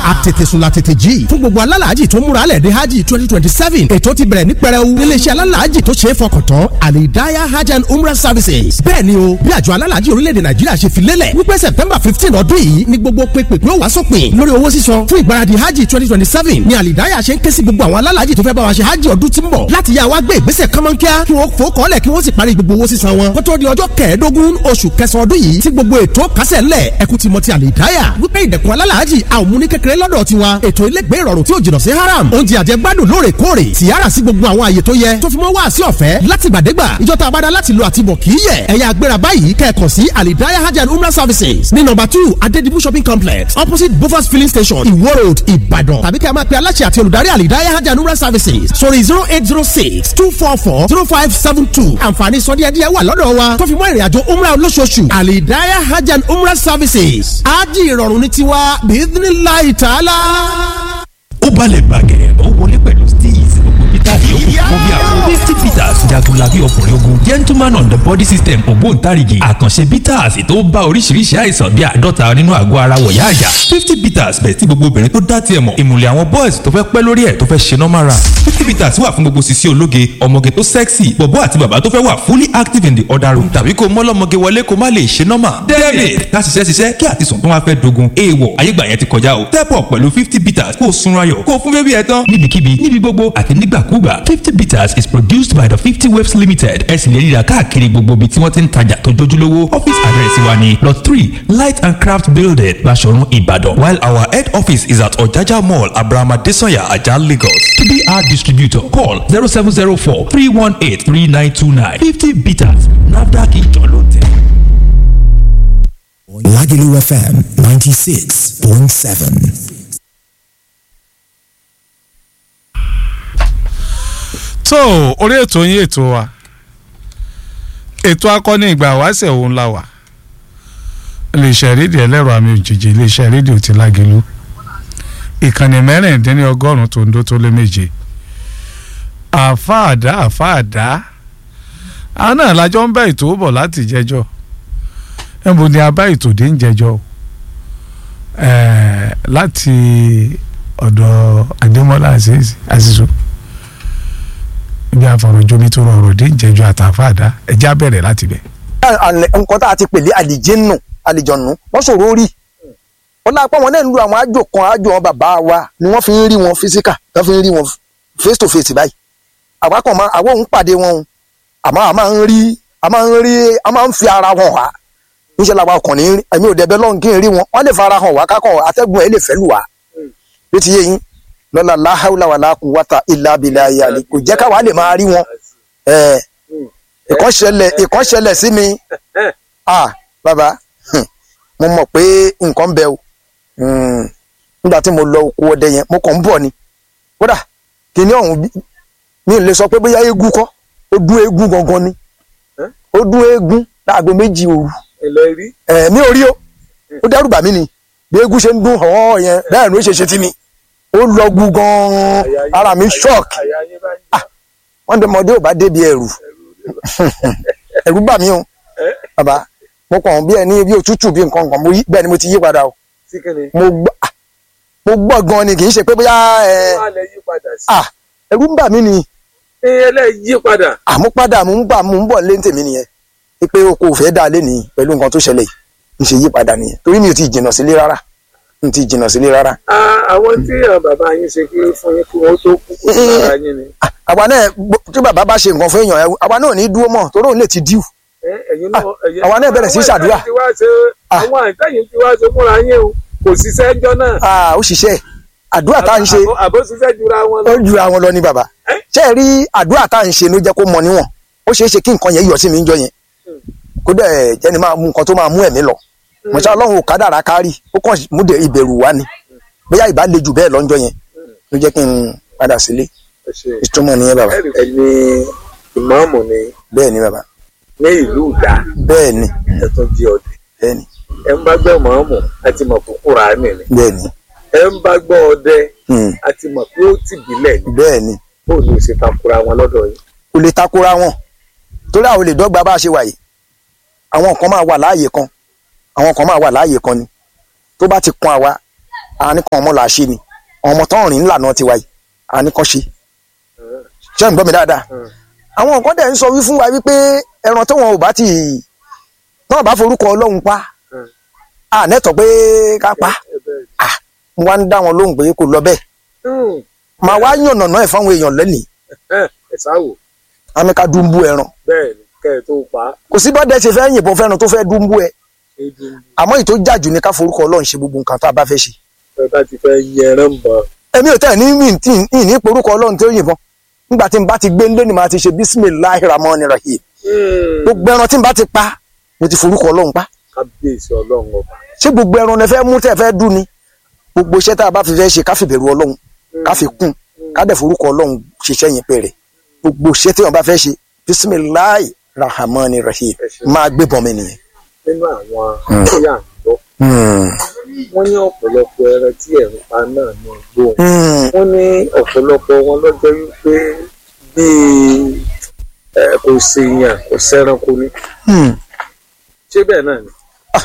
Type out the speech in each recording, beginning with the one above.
àtètèsùn la tètè jí fún gbogbo alálàájì tó múra lẹ̀ dé hajj twenty twenty seven ètò ti bẹ̀rẹ̀ ní pẹrẹu níléeṣẹ́ alálàájì tó ṣe é fọkàn tán alidaya hajj and umrah services bẹ́ẹ̀ ni o bí àjọ alálàájì orílẹ̀-èdè nàìjíríà ṣe fi lélẹ̀ wípé september fifteen ọdún yìí ni gbogbo pépèpé ó wá sópin lórí owó sísan fún ìgbáradì hajj twenty twenty seven ni alidaya ṣe ń ké sí gbogbo àwọn alálàájì tó fẹ́ bá wa ṣe hajj ọdún tí ń bọ̀ láti yá wa gbé ìgbésẹ̀ kánmọ́nkíá kí wọ́n fò kọ́lẹ̀ kí wọ́n sì parí gbogbo owó sísan wọn kó tó di ọjọ́ kẹẹ̀ẹ́dógún oṣù kẹsàn-án ọdún yìí tí gbogbo ètò kásẹ̀ ńlẹ̀ ẹkú ti mọ ti alidaya wípé ìdẹ̀kùn alálàájì àwọn múni kékeré lọ́dọ̀ tiwa ètò ilégbé ìrọ̀rùn tí ò jìnnà sí haram oúnjẹ àjẹgbádùn lóòrèkóòrè tìyára sí gbogbo àwọn àyè tó yẹ tó fi mọ́ wá sí ọ̀fẹ́ láti gbàdégbà ìjọta abada láti lo àtibọ̀ kì í yẹ ẹ̀yà agbéra báyìí kẹ́ẹ̀kan sí alidaya hajj and umrah services ní nọ́mbà two adedibu shopping complex opposite bofas filling station iwo road ìbàdàn tàbí kẹ́ ẹ máa pe aláṣẹ àti olùdarí alidaya hajj and umrah services sórí zero eight zero six two four four zero five seven two àǹfààní sọdíẹ̀díẹ̀ wà lọ́dọ̀ wa tó fi mọ́ ìrìnàjò umrah olóṣooṣù alidaya hajj and umrah services ájì ìrọ̀rùn ní tiwa bíídínláì tààlà. ó balẹ̀ bàgẹ́ ó wọlé pẹ̀lú steez peter yòókù fún bí àwọn misty peters jagunlabi ọkùnrin ogun gentleman on the body system ògbóǹtarìgì àkànṣe bitters tó bá oríṣiríṣi àìsàn bíi àádọ́ta nínú àgọ́ ara wọ̀yá àjà fifty bitters bẹ̀ tí gbogbo obìnrin tó dá tiẹ̀ mọ̀ ìmùlẹ̀ àwọn boys tó fẹ́ pẹ́ lórí ẹ̀ tó fẹ́ ṣe normal run fifty bitters wà fún gbogbo sisi ológe ọmọge tó sexy bọ̀bọ́ àti bàbá tó fẹ́ wà fully active in the other room tàbí kó mọ́lọ́mọge wọlé kó má lè ṣe normal david ká ṣiṣẹ́ ṣiṣẹ́ kí àtisùn tó wá fẹ́ dogun èèwọ̀ ayégbà yẹn ti kọjá o step up pẹ̀lú fifty bitters kó o sunra yọ̀ kó o fún bébí ẹ tán níbikíbi níbi gbogbo àti nígbàkúgbà fifty bitters is produced by the fifty waves limited ẹ sì lè rí i rà káàkiri gbogbo ibi tí wọ́n ti ń tajà tó jójúlówó office address wa ni lot three light and craft building Baṣọ̀run Ìbàdàn while our head office is at Ọ̀jájá mall Abrahama Desanya Ajah Lagos to be our distributor call zero seven zero four three one eight three nine two nine fifty bitters NAFDAC ìjọ ló tẹ̀. Lagelu FM 96.7. tó orí ètò yín ètò wa ètò akọni ìgbà wáṣẹ̀ òun la wà iléeṣẹ́ rédíò ẹlẹ́rọ àmì òjijì iléeṣẹ́ rédíò ti Lágelú ìkànnì mẹ́rìndínlọ́gọ́rùn-ún tó ń dó tó lé méje àfáàdá àfáàdá àwọn náà lájọ ń bá ètò bọ̀ láti jẹjọ́ ẹ̀bùn ni a bá ètò dé ń jẹjọ́ láti ọ̀dọ̀ Adémọ́lá àṣìṣe ibi àfọ̀rọ̀jomi tó rọrùn dé ń jẹjọ́ àtàfáàdá ẹ̀já bẹ̀rẹ̀ láti bẹ̀. nǹkan tá a ti pèlè àlìjẹ́nù àlìjọ̀nù wọ́n sọ̀rọ̀ orí wọ́n náà pọ̀ wọ́n náà ń lu àwọn àjò kan àjò wọn bàbá wa ni wọ́n fi ń rí wọn físíkà tó fi ń rí wọn face to face báyìí àwa kan máa àwọn òun pàdé wọn o àmọ́ a máa ń rí a máa ń rí a máa ń fi ara wọn wá níṣẹ́ làwa ọkàn ní ẹ̀mí òde ẹbẹ̀ lọ́hùn kí n rí wọn wọ́n lè fara hàn wá kákan atẹ́gùn ẹ̀ lè fẹ́ lù wá bí ti yé yín lọ́la láhàúlà wà láàkú wátà ilà abilà ayàlè kò jẹ́ káwa lè máa rí wọn ìkọ́ṣẹlẹ̀ ìkọ́ṣẹlẹ̀ sí mi ah bàbá mo mọ̀ pé nǹkan ń bẹ o nígbà tí mo lọ oko ọdẹ yẹn mo kàn ń bọ̀ ni kódà kìíní ọ̀hún mi ò lè sọ pé bóyá eégún kọ́ ó dún eégún gangan ni ó dún eégún láago méjì òru mi ò rí o ó dẹ́rù bà mí ni bí eégún ṣe ń dún ọ̀hún yẹn bẹ́ẹ̀ ló ṣe ṣe tí mi ó lọ gbu gan-an ara mi shock wọ́n dé mọ́dé ò bá débi ẹ̀rù ẹ̀rù bà mí o bàbá mo kàn bí ẹni bí òtútù bí nǹkan kan bẹ́ẹ̀ ni mo ti yí padà o mo gbọ́ mo gbọ́ gan ni kì í ṣe pé bóyá ẹ̀rù ń bà mí ni yí padà. àmúpadà mò ń bà mò ń bọ̀ lé tèmi nìyẹn pé o kò fẹ́ dá lé nìyí pẹ̀lú nǹkan tó ṣẹlẹ̀ yìí ń ṣe yí padà nìyẹn torí mi ò ti jìnnà sílé rárá n ti jìnnà sílé rárá. àwọn tí àwọn bàbá yín ṣe kí fún yín kí wọ́n tó kú kó sára yín ni. àwa náà tí bàbá bá ṣe nǹkan fún èèyàn àwa náà ò ní dúró mọ́ torí òun lè ti díù àwa náà bẹ̀rẹ̀ sí ṣàdúrà. àwọn àtẹ̀yìn tí wàá ṣe fúnra yín o kò ṣiṣẹ́ ẹjọ́ náà. ó ṣiṣẹ́ àdúrà tá à ń ṣe àbó ṣiṣẹ́ jura wọn lọ. ó jura wọn lọ ní bàbá ṣé ẹ rí àdúrà tá à ń ṣe ló jẹ́ kó mọ níwọ̀n ó ṣeé ṣe kí nǹkan yẹn yọ sí mi ń jọ yẹn kó dẹ̀ jẹ́ni máa mú nǹkan tó máa mú ẹ̀mí lọ mọ̀ṣá ọlọ́run ò kádàrá kárì ó kàn mú ìbẹ̀rù wá ni bóyá ìbá le jù bẹ́ẹ̀ lọ́njọ́ yẹn ló jẹ́ kí n padà sílé ìtumọ̀ nìyẹn bàbá. ẹni ìmáàmù ni bẹ́ẹ̀ ni bàbá. ní ìlú ìdá. bẹ́ẹ̀ ni. ẹ tún di ọdẹ. bẹ́ẹ̀ ni. ẹ ń bá gbọ́ ìmáàmù àti mọ̀ fún Kùránì ni. bẹ́ẹ̀ ni. ẹ ń bá gbọ́ ọdẹ àti mọ̀ pé ó ti bílẹ̀ ni. bẹ́ẹ̀ ni. bó ni o ṣe takora wọn lọ́dọ̀ yìí. kò lè takora wọn torí àwọn olè dọ́gba bá a ṣe wà yìí àwọn kan máa wà láàyè kan àwọn kan máa wà láàyè kan ni tó bá ti kan àwa àní kan ọmọ là á ṣe ni ọmọ tán rìn ńlànà tiwa yìí àní kan ṣe ṣé ń gbọ́ mi dáadáa àwọn nǹkan dẹ̀ ń sọ wí fún wa wípé ẹran tó wọn ò bá ti náà bá forúkọ ọlọ́run pa ànẹ́tọ̀ pé ká pa Ah, mo wá ń dá wọn lóhùn pé kò lọ bẹ́ẹ̀ màá wá yànnà náà ẹ̀ fáwọn èèyàn lẹ́nìí ẹ sáwò àmì ká dúnbú ẹran bẹ́ẹ̀ ni kẹ́ ẹ tó pa á kò sí bọ́dẹ̀ ṣe fẹ́ yìnbọn fẹ́ràn tó fẹ́ dúnbú ẹ ebi àmọ́ èyí tó jàjù ni ká forúkọ ọlọ́run ṣe gbogbo nǹkan tá a bá fẹ́ ṣe ẹ bá ti fẹ́ yẹran bọ̀ èmi ò tẹ̀ ní mí tí ì ní porúkọ ọlọ́run tó yìnbọn nígbà tí n bá ti gbé ńlé ni màá ti ṣe bísímìláì ramọ́ni rahim gbogbo ẹran tí n bá ti pa mo ti forúkọ ọlọ́run pa kábíyèsí ọlọ́run ọba ṣé gbogbo ẹran lẹ fẹ́ mú tẹ̀ fẹ́ dùn ni gbogbo iṣẹ́ tá a bá fi fẹ́ ṣe ká fi bẹ̀rù ọlọ́run ká fi kún ká dẹ̀ forúkọ ọlọ́run ṣiṣẹ́ yẹn pẹ̀rẹ̀ gbogbo iṣẹ́ tí wọn bá fẹ́ ṣe bísímìláì rahmani rahim máa gbé bọ́n mi nìyẹn. nínú àwọn tí à ń gbọ́ wọ́n ní ọ̀pọ̀lọpọ̀ ẹran tí ẹ̀ ń pa náà ní igbó wọ́n ní ọ̀pọ̀lọpọ̀ wọn lọ́jọ́ wípé bíi ẹ, kò sí yàn kò sẹ́ranko ní ṣé bẹ́ẹ̀ náà ni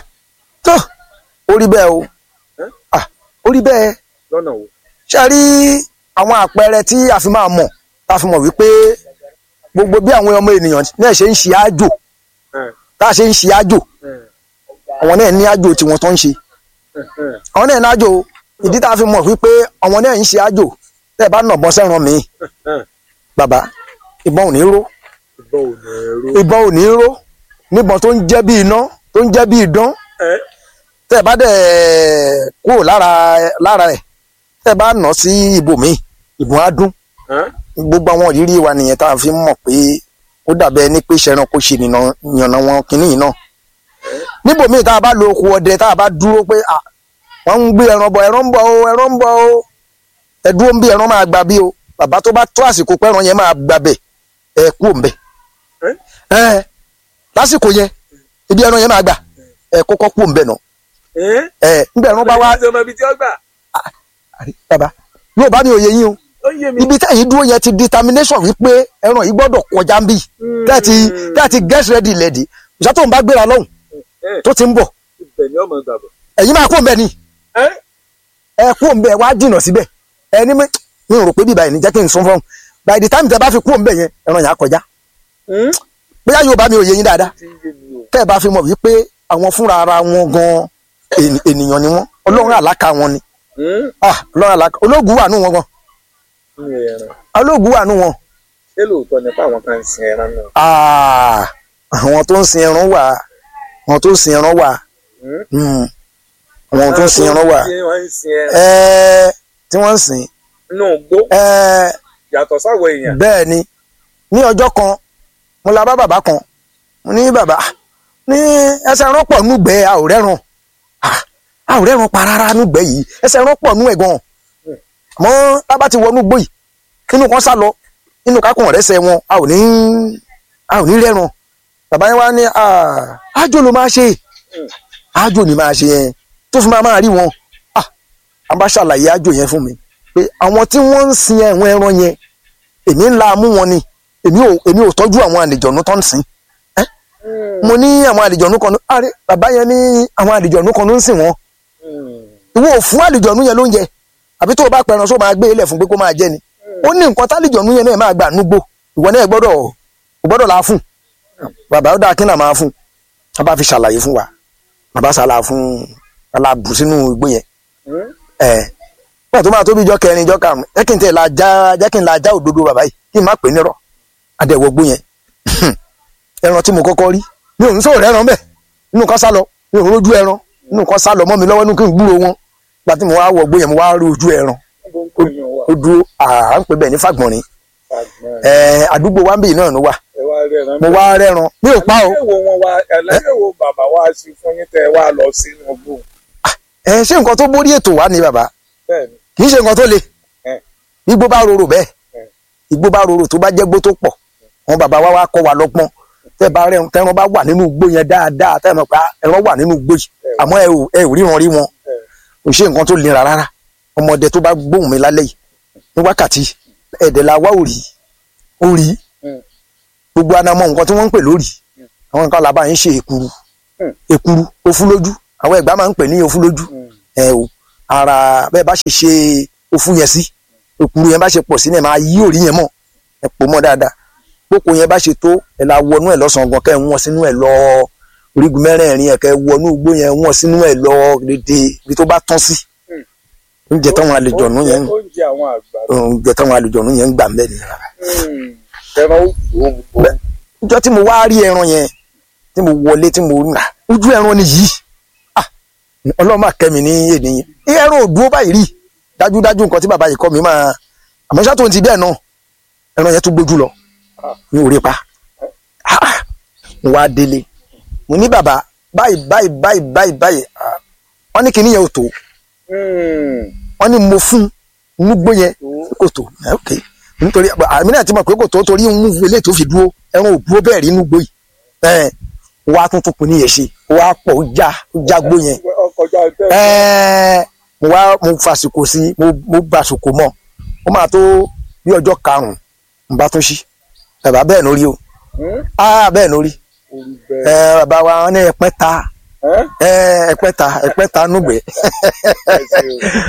tó orí bẹ́ẹ̀ o Ah, orí bẹ́ẹ̀ lọ́nà wo ṣe rí àwọn àpẹẹrẹ tí a fi máa mọ̀ tá a fi mọ̀ wípé gbogbo bí àwọn ọmọ ènìyàn náà ṣe ń ṣe àjò Ẹ̀, tá a ṣe ń ṣe àjò ẹ̀, àwọn náà ní àjò tiwọn tó ń ṣe ẹ̀, ẹ̀, àwọn náà ní àjò ìdí tá a fi mọ̀ wípé àwọn náà ń ṣe àjò tẹ́ ẹ bá nà bọ́n sẹ́ran mi ẹ̀. bàbá ìbọn ò ní ró ìbọn ò ní ẹrú ìbọn ò ní ró níbọn tó ń jẹ́ bí iná tó ń jẹ́ bí idán ẹ tẹ́ ẹ bá dẹ̀ kúrò lára lára ẹ̀ tẹ́ ẹ bá nà sí ibòmíì ìbọn á dún ẹ gbogbo àwọn ìrírí wa nìyẹn tá a fi ń mọ̀ pé ó dàbẹ́ ní pé ṣẹran kó ṣe nìyàn yànnà wọn kínní yìí náà níbòmíì tá a bá lo oko ọdẹ tá a bá dúró pé à wọ́n ń gbé ẹran bọ̀ ẹran ń bọ̀ o ẹran ń bọ̀ o ẹ dúró ń bí ẹran máa gba bí o bàbá tó bá tó àsìkò pé ẹran yẹn máa gba bẹ̀ ẹ kú òǹbẹ ẹ ẹ lásìkò yẹn ibi ẹran yẹn máa gbà ẹ kọ́kọ́ kú òǹbẹ náà ẹ ẹ ńgbà ẹran bá wá ọmọ ibi tí ó gbà àrí, bàbá yóò bá mi òye yín o ó yé mi ibi tẹ́yìn dúró yẹn ti determination wípé ẹran yìí gbọ́dọ̀ kọjá ń bì tẹ́ẹ̀tì tẹ́ẹ̀tì get ready lẹ́dí ìṣá tó ń bá gbéra lọ́hùn ẹ tó ti ń bọ̀ ibẹ̀ ni ọmọ gbàgbọ́ ẹ̀yin máa kú òǹbẹ ni ẹ ẹ kú òǹbẹ wá jìnnà síbẹ̀ ẹni mi mi ò rò pé bíbá yìí ní jẹ́ kí n sún fún un by the time tẹ bá fi kú òǹbẹ yẹn ẹran yẹn á kọjá bóyá yóò bá mi òye yín dáadáa ti yé mi o tẹ́ ẹ bá fi mọ̀ wípé àwọn fúnra ara wọn gan ènì- ènìyàn ni wọn ọlọ́run àlákà wọn ni ah ọlọ́run àlákà ológun wà nù wọn gan ní ẹran ológun wà nù wọn ṣé lóòótọ́ ni pé àwọn kan ń sin ẹran náà ah àwọn tó ń sin ẹran wà àwọn tó ń sin ẹran wà Hmm. àwọn tó ń sin ẹran wà Ṣé wọ́n ń sin ẹran ẹẹ tí wọ́n ń sìn inú igbó ẹẹ yàtọ̀ sáwọ̀ èèyàn bẹ́ẹ̀ ni ní ọjọ́ kan mo la bá bàbá kan mo ní bàbá ní ẹsẹ̀ ẹran pọ̀ núgbẹ́ a ò rẹ́ran Ah, a ò rẹ́ran pa rárá núgbẹ́ yìí ẹsẹ̀ ẹran pọ̀ nú ẹ̀ gan àmọ́ tábà ti wọnú gbó yìí inú kan sá lọ inú kákùn rẹ́sẹ̀ wọn a ò ní a ò ní rẹ́ran bàbá yẹn wá ní "Ah, àjò ló máa ṣe àjò ni máa ṣe yẹn tó fi máa máa rí wọn Ah, a bá ṣàlàyé àjò yẹn fún mi pé àwọn tí wọ́n ń sin ẹ̀wọ̀n ẹran yẹn èmi ńlá mú wọn ni èmi ò èmi ò tọ́jú àwọn àlejòónú tó ń sìn ẹ́ mo ní àwọn àlejòónú kan ní àrẹ bàbá yẹn ní àwọn àlejòónú kan ló ń sìn wọn ìwọ ò fún àlejòónú yẹn lóúnjẹ àbí tó o bá pẹran só máa gbé ilẹ̀ fún pé kó máa jẹ ni ó ní nǹkan tálejòónú yẹn náà máa gbà núgbò ìwọ náà gbọ́dọ̀ ò gbọ́dọ̀ la fún bàbá ó dáa kí náà máa fún a bá fi ṣàlàyé fún wa bàbá ṣàlà fún alábù sínú igbó yẹn ẹ nígbà tó máa tóbi ijọ́ kẹrin ijọ́ karùn-ún jẹ́ kí n tẹ̀ la já jẹ́ kí n la já òdodo bàbá yìí kí n má pè é nírọ̀ adẹ̀wọ̀gbó yẹn ẹran tí mo kọ́kọ́ rí mi ò ń sọ̀rọ̀ ẹran bẹ́ẹ̀ inú kan sá lọ mi ò rójú ẹran inú kan sá lọ mọ́ mi lọ́wọ́ inú kí n gbúrò wọn gba tí mo wá wọ̀gbó yẹn mo wá rí ojú ẹran ó dúró à ń pè bẹ́ẹ̀ ní fàgbọ̀nrín ẹ àdúgbò wa ń bì náà ló wà ẹ wá rí ẹran mo wá rẹ́ran mi ò pa o ẹlẹ́yẹ̀ wo wọn wá ẹlẹ́yẹ̀ wo bàbá wa sí fún yín tẹ́ ẹ wá lọ sínú igbó ẹ ṣé nǹkan tó borí ètò wa ni bàbá bẹ́ẹ̀ ni kì í ṣe nǹkan tó le ẹ igbó bá rorò bẹ́ẹ̀ ẹ igbó bá rorò tó bá jẹ́ gbó tó pọ̀ wọn bàbá wa wá kọ́ wa lọ́gbọ́n tẹ́ bá rẹ̀ tẹ́ran bá wà nínú igbó yẹn dáadáa tẹ́ mọ̀ pé ẹran wà nínú igbó yìí àmọ́ ẹ ò ẹ ò ríran rí wọn kò ṣe nǹkan tó lera rárá ọmọdé tó bá gbóhùn mi lálẹ́ yìí ní wákàtí ẹ̀dẹ̀ la wá òrì òrì gbogbo anamọ nǹkan tí wọ́n ń pè lórí àwọn nǹkan làbá yín ṣe èkuru èkuru ofúlójú àwọn ẹ̀gbá máa ń pè ní ofúlójú ẹ o ara bẹ́ẹ̀ bá ṣe ṣe òfu yẹn sí òkúru yẹn bá ṣe pọ̀ sí ni ẹ̀ máa yí òrí yẹn mọ̀ ẹ̀ pò mọ́ dáadáa kókò yẹn bá ṣe tó ẹ̀ la wọnú ẹ̀ lọ́sàn-án gan kẹ́ ẹ̀ wọ́n sínú ẹ̀ lọ orígun mẹ́rẹ̀ẹ̀rin ẹ̀ kẹ́ ẹ̀ wọnú igbó yẹn wọ́n sínú ẹ̀ lọ dédé ibi tó bá tán sí oúnjẹ táwọn àlejò ọ̀nù yẹn oúnjẹ àwọn àgbà oúnjẹ táwọn àlejò ọ̀nù yẹn ń gbà mẹ́rin ẹran ó dùn ó gbogbo ìjọ tí mo wá rí ẹran yẹn tí mo wọlé tí mo rà ojú ẹran ni yìí ah ọlọ́run máa kẹ́mi ní èdè yẹn ẹran ò dúró báyìí rí dájúdájú nǹkan tí bàbá yìí kọ́ mi máa àmọ́ ṣá tó ń ti bẹ́ẹ̀ náà ẹran yẹn tún gbójú lọ mi ò rí pa Ah, mo wá délé mo ní bàbá báyìí báyìí báyìí báyìí báyìí ah, wọ́n ní kinní yẹn ò tó wọ́n ní mo fún nugbó yẹn kò tó Eh, ok nítorí àmì náà ti mọ̀ pé kò tó torí ń mú ilé tó fi dúró ẹran ò dúró bẹ́ẹ̀ rí nugbó yìí ẹ̀ wá tún tún kù níyẹn ṣe wá pọ̀ ó já ó já gbó yẹn ọkọjá tẹ ẹ̀ mo wá mo fàsìkò sí mo mo gbàsìkò mọ́ ó máa tó bí ọjọ́ karùn-ún n bá tún ṣí bàbá bẹ́ẹ̀ lórí o ah bẹ́ẹ̀ lórí orí bẹ́ẹ̀ ẹ̀ bàbá wa wọn ní ẹ̀pẹ́ ta ẹ ẹ̀ ẹ̀pẹ́ ta ẹ̀pẹ́ ta núgbẹ́ ẹ ṣe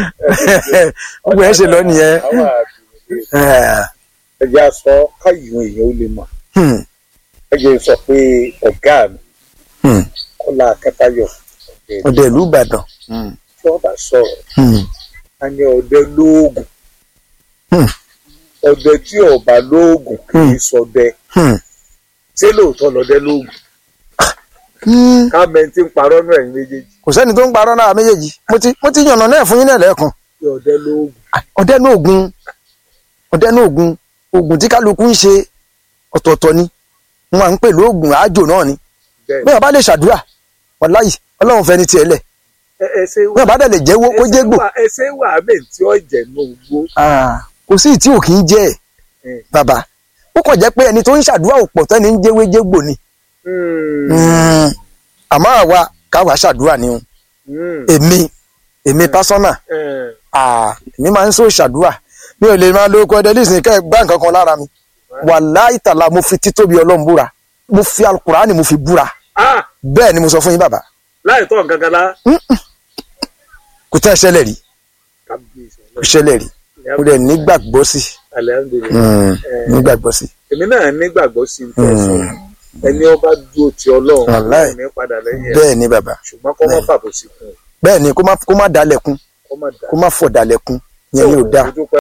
o gbogbo ẹ̀ ṣe lọ nìyẹn àwọn àbí ẹ̀ ẹjẹ aṣọ káyọ̀ èèyàn ó lè mọ̀ hmm, ẹjẹ sọ pé ọ̀gá mi hmm, Kọ́lá Akẹ́tayọ̀ ọdẹ ọdẹ ìlú Ìbàdàn tí wọ́n bá sọ̀rọ̀ hmm, a ní ọdẹ lóògùn Hmm. ọdẹ tí ọba lóògùn kì í sọdẹ hmm, ṣé lóòótọ́ lọdẹ lóògùn hmm. ká mẹ́ntì ń parọ́ náà ẹ̀yin méjèèjì kò sẹ́ni tó ń parọ́ náà méjèèjì mo ti mo ti yànnà náà fún yín náà lẹ́ẹ̀kan tí ọdẹ lóògùn ọdẹ ní oògùn ọdẹ ní oògùn oògùn tí kálukú ń ṣe ọ̀tọ̀ọ̀tọ̀ ni wọn à ń pè lóògùn àájò náà ni bẹ́ẹ̀ bẹ́ẹ̀ bá lè ṣàdúrà wàláyì ọlọ́run fẹ́ ní tiẹ̀ lẹ̀ ẹ ẹ ṣe bẹ́ẹ̀ bá dẹ̀ lè jẹ́wọ́ kó jégbò ẹ ṣe wà mí tí ó jẹ ní ogbó Ah, kò sí tí ò kì í jẹ́ ẹ̀ Mm. bàbá ó kàn jẹ́ pé ẹni tó ń ṣàdúrà ò pọ̀ tẹ́ni ń jẹ́wé jégbò ni Mm, àmọ́ àwa káwa ṣàdúrà ni o èmi èmi pásọ́nà Ah, èmi máa ń sọ ìṣàdúrà mi ò lè máa lo oko ẹdẹ nísìnyí kẹ́ ẹ gbá nǹkan kan lára mi wàláhì tàlà mo fi títóbi ọlọ́run búra mo fi alukurani mo fi búra bẹ́ẹ̀ ni mo sọ fún yín bàbá láì tọ́ nǹkan kan lá kò tẹ́ ẹ ṣẹlẹ̀ rí kábíyèsí kò ṣẹlẹ̀ rí mo dẹ̀ nígbàgbọ́ sí alihamudulilayi Mm, nígbàgbọ́ sí èmi náà nígbàgbọ́ sí ní ẹ̀sọ́ ẹni ọba dúró ti ọlọ́run Wàláì. ọlọ́run ní padà lẹ́yìn ẹ̀ bẹ́ẹ̀ ni bàbá ṣùgbọ́n kọ́ mọ́ fàbọ̀ sí fún un bẹ́ẹ̀ ni kó má kó má dalẹ̀kun kọ́ mọ́ dà kó má fọ̀ dalẹ̀kun yẹn ni ò dáa dúpẹ́